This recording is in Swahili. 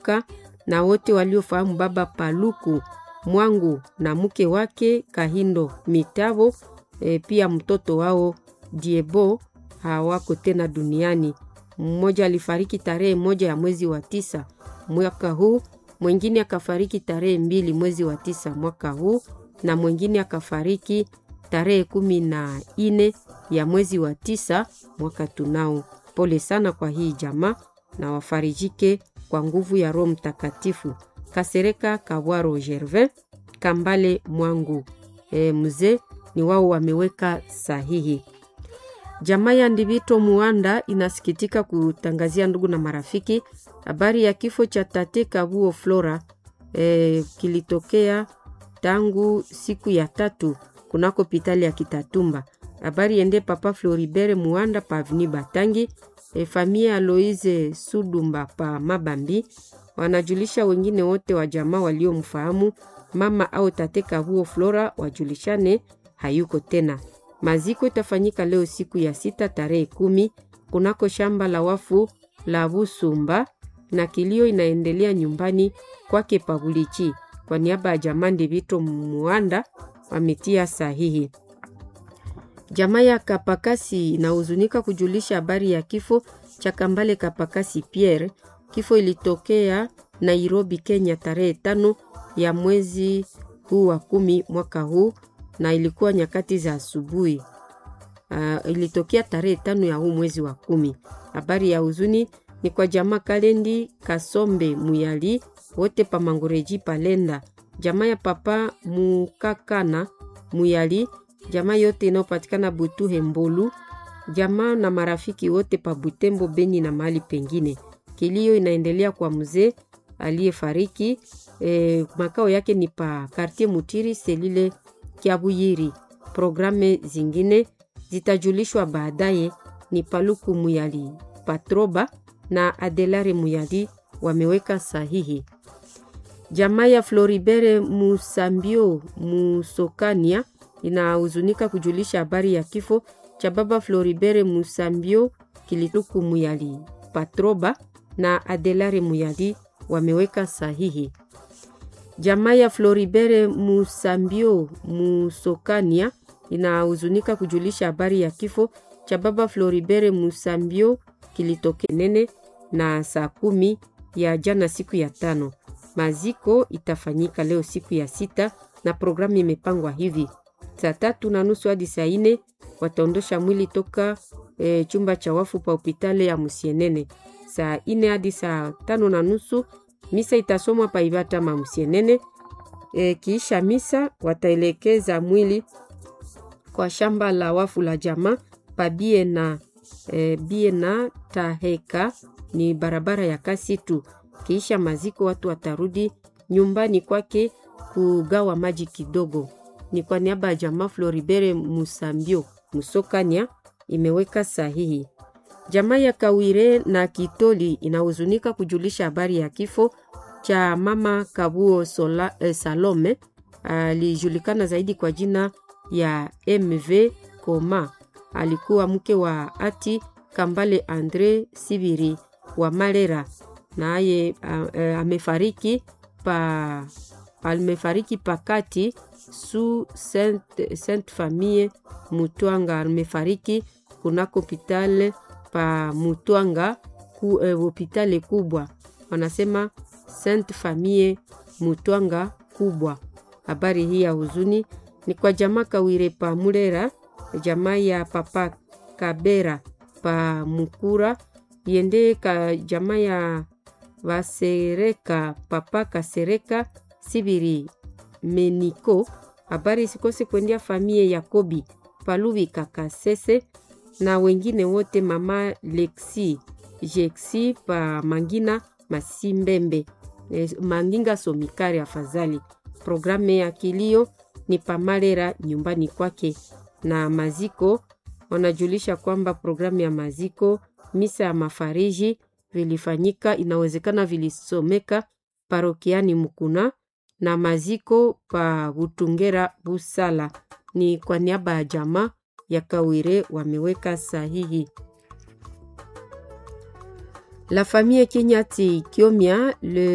Ka na wote waliofahamu baba Paluku Mwangu na mke wake Kahindo Mitavo, e, pia mtoto wao Diebo hawako tena duniani. Mmoja alifariki tarehe moja ya mwezi wa tisa mwaka huu, mwingine akafariki tarehe mbili mwezi wa tisa mwaka huu, na mwingine akafariki tarehe kumi na ine ya mwezi wa tisa mwaka tunao. Pole sana kwa hii jamaa na wafarijike kwa nguvu ya Roho Mtakatifu. Kasereka Kawaro Gervin Kambale Mwangu e, mzee ni wao wameweka sahihi. Jamaa ya Ndivito Muanda inasikitika kutangazia ndugu na marafiki habari ya kifo cha tate Kabuo Flora e, kilitokea tangu siku ya tatu kunako pitali ya Kitatumba. Habari ende papa Floribert Muanda pa Avni Batangi e, famia Aloise Sudumba pa Mabambi wanajulisha wengine wote wa jamaa waliomfahamu mama au tate Kabuo Flora wajulishane hayuko tena. Maziko itafanyika leo siku ya sita tarehe kumi kunako shamba la wafu la Busumba na kilio inaendelea nyumbani kwake Pabulichi. Kwa niaba ya jamaa Ndivito Muanda wametia sahihi. Jamaa ya Kapakasi inahuzunika kujulisha habari ya kifo cha Kambale Kapakasi Pierre. Kifo ilitokea Nairobi, Kenya tarehe tano ya mwezi huu wa kumi mwaka huu na ilikuwa nyakati za asubuhi. Uh, ilitokea tarehe tano ya huu mwezi wa kumi. Habari ya huzuni ni kwa jamaa Kalendi Kasombe Muyali wote pa Mangoreji Palenda, jamaa ya papa Mukakana Muyali, jamaa yote inayopatikana Butuhe Mbolu, jamaa na marafiki wote pa Butembo, Beni na mahali pengine. Kilio inaendelea kwa mzee aliyefariki. E, makao yake ni pa Kartier Mutiri selile Kiabuyiri. Programe zingine zitajulishwa baadaye. Ni Paluku Muyali Patroba na Adelare Muyali wameweka sahihi. Jamaa ya Floribere Musambio Musokania inahuzunika kujulisha habari ya kifo cha baba Floribere Musambio Kilituku Muyali Patroba na Adelare Muyali wameweka sahihi. Jamaa ya Floribere Musambio Musokania inahuzunika kujulisha habari ya kifo cha baba Floribere Musambio kilitokea nene na saa kumi ya jana siku ya tano. Maziko itafanyika leo siku ya sita na programu imepangwa hivi: saa tatu na nusu hadi saa ine wataondosha mwili toka e, chumba cha wafu pa hopitali ya Musienene. Saa ine hadi saa tano na nusu misa itasomwa pa Ibata ma Musienene. E, kiisha misa wataelekeza mwili kwa shamba la wafu la jamaa pa bie na e, bie na taheka ni barabara ya kasi tu. Kiisha maziko watu watarudi nyumbani kwake kugawa maji kidogo. Ni kwa niaba ya jamaa Floribere Musambio Musokania imeweka sahihi. Jamaa ya Kawire na Kitoli inahuzunika kujulisha habari ya kifo cha mama Kabuo Sola, eh, Salome alijulikana zaidi kwa jina ya MV Koma. Alikuwa mke wa ati Kambale Andre Sibiri wa Malera, naye amefariki pa amefariki pakati su Saint, Saint Famille Mutwanga. Amefariki kunako hopitale pa Mutwanga ku eh, hopitale kubwa wanasema Saint Famille Mutwanga kubwa. Habari hii ya huzuni ni kwa jamaa Kawire pa Mulera, jamaa ya papa Kabera pa Mukura yende ka jamaa ya Vasereka papa Kasereka Sibiri Meniko. Habari sikose kuendea famie Yakobi Palubi Kakasese na wengine wote, mama Lexi Jeksi pa Mangina Masimbembe e, Manginga Somikari. Afadhali programu ya kilio ni pamalera nyumbani kwake, na maziko wanajulisha kwamba programu ya maziko, misa ya mafariji vilifanyika, inawezekana vilisomeka parokiani Mukuna na maziko pa Butungera Busala. Ni kwa niaba ya jamaa ya Kawire wameweka sahihi. La famille Kenyati Kiomia le